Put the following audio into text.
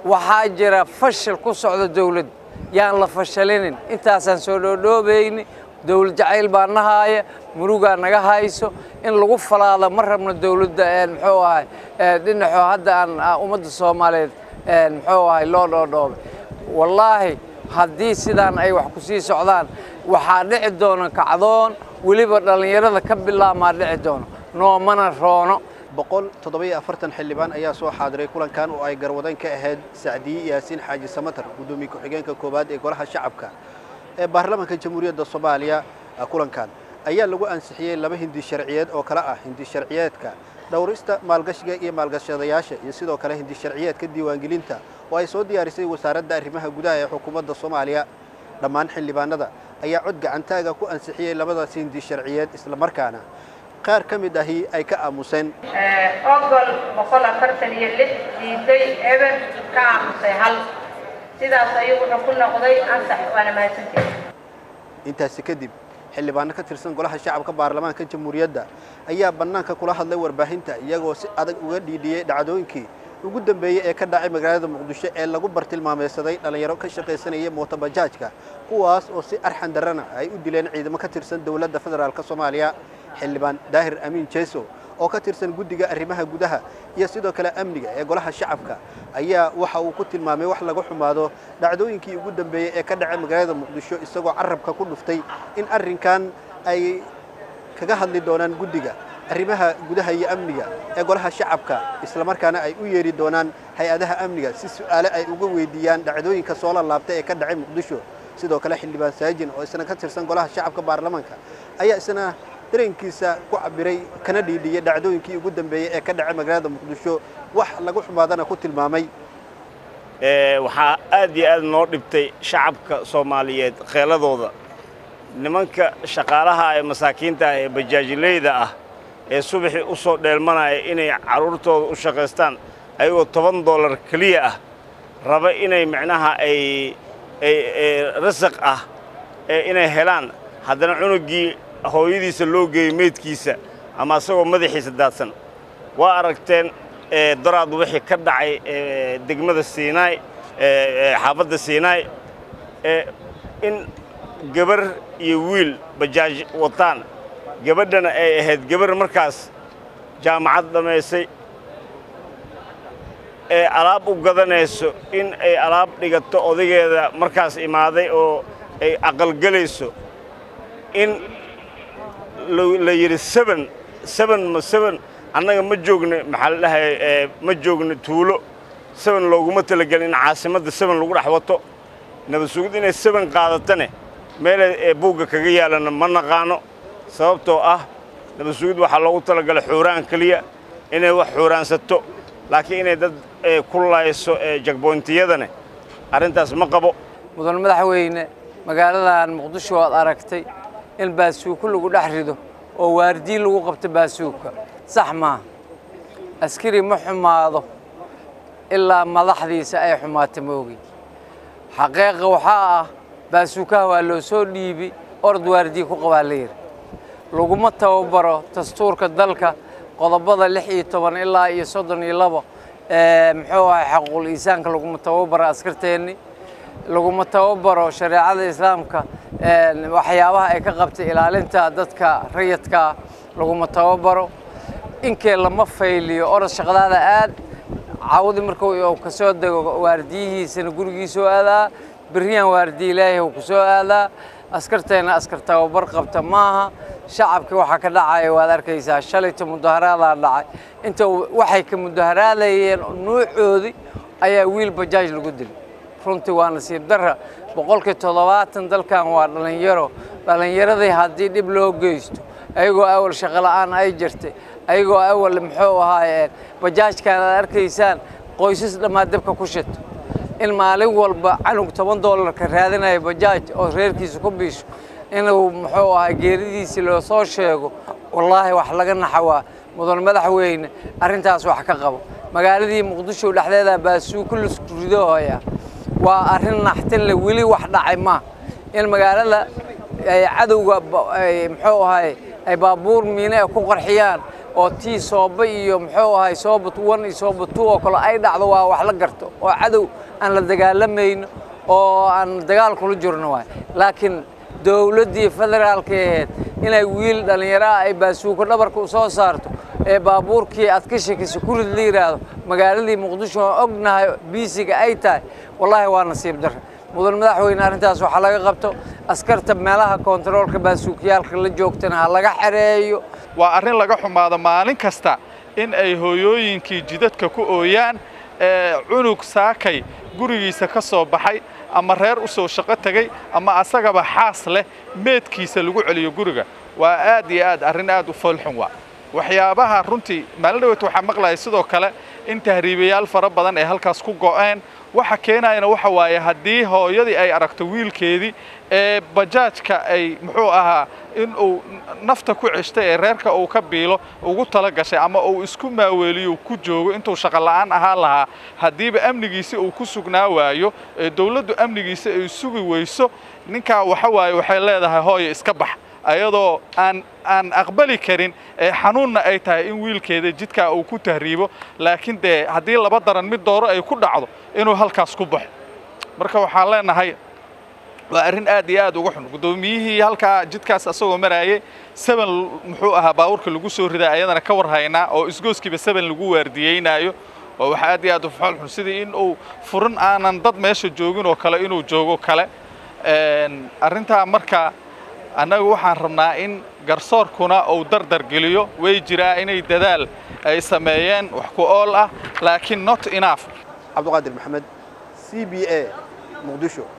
waxaa jira fashil ku socda dawladda yaan la fashalinin intaasaan soo dhoodhoobayni dawlad jacayl baa nahaaya murugaa naga hayso in lagu falaado ma rabno dawladda muxuu ahay dhinaxoo hadda aan ummadda soomaaliyeed muxuu ahay loo dhoodhoobay wallaahi haddii sidaan ay wax ku sii socdaan waxaa dhici doona kacdoon weliba dhallinyarada ka bilaabmaa dhici doono noomana roono boqol toddobiyo afartan xildhibaan ayaa soo xaadiray kulankan oo ay garwadan ka ahayd sacdiye yaasiin xaaji samatar guddoomiye ku-xigeenka koowaad ee golaha shacabka ee baarlamaanka jamhuuriyadda soomaaliya kulankan ayaa lagu ansixiyey laba hindi sharciyeed oo kale ah hindi sharciyeedka dhowrista maalgashiga iyo maalgashadayaasha iyo sidoo kale hindi sharciyeedka diiwaangelinta oo ay soo diyaarisay wasaaradda arrimaha gudaha ee xukuumadda soomaaliya dhammaan xildhibaanada ayaa cod gacantaaga ku ansixiyey labadaasi hindi sharciyeed islamarkaana qaar ka mid ahi ay ka aamuseen ogol boqol afartan iyo lix diiday eber ka aamusay hal sidaas ayuu wuxuu ku noqday ansax waana mahadsanteed intaasi kadib xildhibaano ka tirsan golaha shacabka baarlamaanka jamhuuriyadda ayaa bannaanka kula hadlay warbaahinta iyagoo si adag uga dhiidhiyey dhacdooyinkii ugu dambeeyey ee ka dhacay magaalada muqdisho ee lagu bartilmaameysaday dhallinyaro ka shaqaysanaya mootobajaajka kuwaas oo si arxan darrana ay u dileen ciidamo ka tirsan dowladda federaalk soomaaliya xildhibaan daahir amiin jeeso oo ka tirsan guddiga arrimaha gudaha iyo sidoo kale amniga ee golaha shacabka ayaa waxa uu ku tilmaamay wax laga xumaado dhacdooyinkii ugu dambeeyey ee ka dhacay magaalada muqdisho isagoo carabka ku dhuftay in arrinkan ay kaga hadli doonaan guddiga arrimaha gudaha iyo amniga ee golaha shacabka islamarkaana ay u yeeri doonaan hay-adaha amniga si su'aale ay uga weydiiyaan dhacdooyinka soo lalaabtay ee ka dhacay muqdisho sidoo kale xildhibaan saajin oo isna ka tirsan golaha shacabka baarlamaanka ayaa isna dareenkiisa ku cabiray kana dhiidhiyey dhacdooyinkii ugu dambeeyey ee ka dhacay magaalada muqdisho wax lagu xumaadana ku tilmaamay waxaa aad iyo aad noo dhibtay shacabka soomaaliyeed kheeladooda nimanka shaqaalaha ee masaakiinta ah ee bajaajileyda ah ee subaxii u soo dheelmanaya inay carruurtooda u shaqaystaan ayagoo toban dollar keliya ah raba inay micnaha ay rasaq ah inay helaan haddana cunuggii hooyadiisa loo geeyo meydkiisa ama asagoo madaxiisa daadsan waa aragteen daraad wixii ka dhacay degmada siinaay xaafadda siinaay in gabar iyo wiil bajaaj wataan gabadhana ay ahayd gabar markaas jaamacad dhammaysay ee alaab u gadanayso in ay alaab dhigato odageeda markaas imaaday oo ay aqalgelayso in la yidhi seben seben ma seben annaga ma joogno maxaa la dhahay ma joogno tuulo seben looguma talagelin in caasimadda seben lagu dhex wato nabad sugid inay seben qaadatane meelay ee buugga kaga yaalana ma naqaano sababtoo ah nabad sugid waxaa loogu talagalay xuuraan keliya inay wax xuuraansato laakiin inay dad ku layso jagboyntiyadane arrintaas ma qabo mudan madaxweyne magaaladan muqdisho waad aragtay in baasuuko lagu dhex rido oo waardiin lagu qabto baasuuka sax maaha askari ma xumaado ilaa madaxdiisa ay xumaata moogi xaqiiqa waxaa ah baasuukaha waa loo soo dhiibi orod waardiye ku qabaa la yidhi laguma tababaro dastuurka dalka qodobada lix iyo toban ilaa iyo soddon iyo labo muxuu ahay xaquuqul iisaanka laguma tababaro askarteenni laguma tababaro shareecada islaamka waxyaabaha ay ka qabtay ilaalinta dadka rayadkaa laguma tababaro inkee lama fayliyo orod shaqadaada aad cawdi markuu ka soo dego waardiyihiisana gurigiisoo aadaa berriyaan waardiye ilaahay uu ku soo aadaa askarteenna askar tababar qabta maaha shacabkii waxaa ka dhacaya waad arkaysaa shalayta mudaharaadaa dhacay inta waxay ka mudaharaadayeen nuucoodii ayaa wiil bajaaj lagu dilay runtii waa nasiib darra boqolkii toddobaatan dalkan waa dhallinyaro dhallinyaradii haddii dhib loo geysto ayagoo awal shaqo la'aan ay jirtay ayagoo awal muxuu ahaayeen bajaajkan aad arkaysaan qoysas dhammaad dabka ku shito in maalin walba canug toban doolarka raadinaya bajaaj oo reerkiisa ku biisho inuu muxuu ahaa geeridiisii loo soo sheego wallaahi wax laga naxawaa mudan madaxweyne arrintaas wax ka qabo magaaladii muqdisho dhexdeeda baasuuko lasku ridoohaya waa arrin naxtin le weli wax dhacay ma in magaalada ay cadowga muxuu ahay ay baabuur miine ay ku qarxiyaan oo tii sooba iyo muxuu ahay sooba one iyo sooba two oo kale ay dhacdo waa wax la garto oo cadow aan la dagaalamayno oo aan dagaal kula jirno waay laakiin dowladdii federaalka ahayd inay wiil dhallinyaro ah ay baasuuko dhabarka u soo saarto ee baabuurkii aad ka shekayso kurid la yidhaahdo magaaladii muqdisho oo ognahay biisiga ay tahay wallaahi waa nasiib darre mudan madaxweyne arrintaas waxaa laga qabto askarta meelaha koontaroolka baasuukiyaalka la joogtana ha laga xereeyo waa arrin laga xumaado maalin kasta in ay hooyooyinkii jidadka ku ooyaan ee cunug saakay gurigiisa ka soo baxay ama reer u soo shaqo tegey ama asagaba xaas leh meedkiisa lagu celiyo guriga waa aad iyo aad arrin aad u foolxun waa waxyaabaha runtii maalin dhaweyt waxaa maqlaya sidoo kale in tahriibayaal fara badan ay halkaas ku go'een waxa keenayana waxa waaye haddii hooyadii ay aragto wiilkeedii ee bajaajka ay muxuu ahaa in uu nafta ku ceshtay ee reerka uu ka biilo ugu tala gashay ama uu isku maaweeliyo ku joogo intuu shaqo la'aan ahaan lahaa haddiiba amnigiisi uu ku sugnaa waayo ee dawladdu amnigiisa ay sugi weyso ninkaa waxa waaye waxay leedahay hooyo iska bax ayadoo aan aan aqbali karin ee xanuunna ay tahay in wiilkeeda jidkaa uu ku tahriibo laakiin dee haddii laba daran mid dooro ay ku dhacdo inuu halkaas ku baxo marka waxaan leenahay waa arrin aad iyo aad uga xun guddoomiyihii halkaa jidkaas asagoo maraayay seven muxuu ahaa baabuurka lagu soo ridaa ayadana ka war haynaa oo isgooskiiba seven lagu waardiyeynaayo oo waxa aad iyo aad u fool xun sidii in uu furin aanan dad meesha joogin oo kale inuu joogo kale arrintaa marka annagu waxaan rabnaa in garsoorkuna uu dardar geliyo way jiraa inay dadaal ay sameeyeen wax ku ool ah laakiin not enough cabduqaadir maxamed c b a muqdisho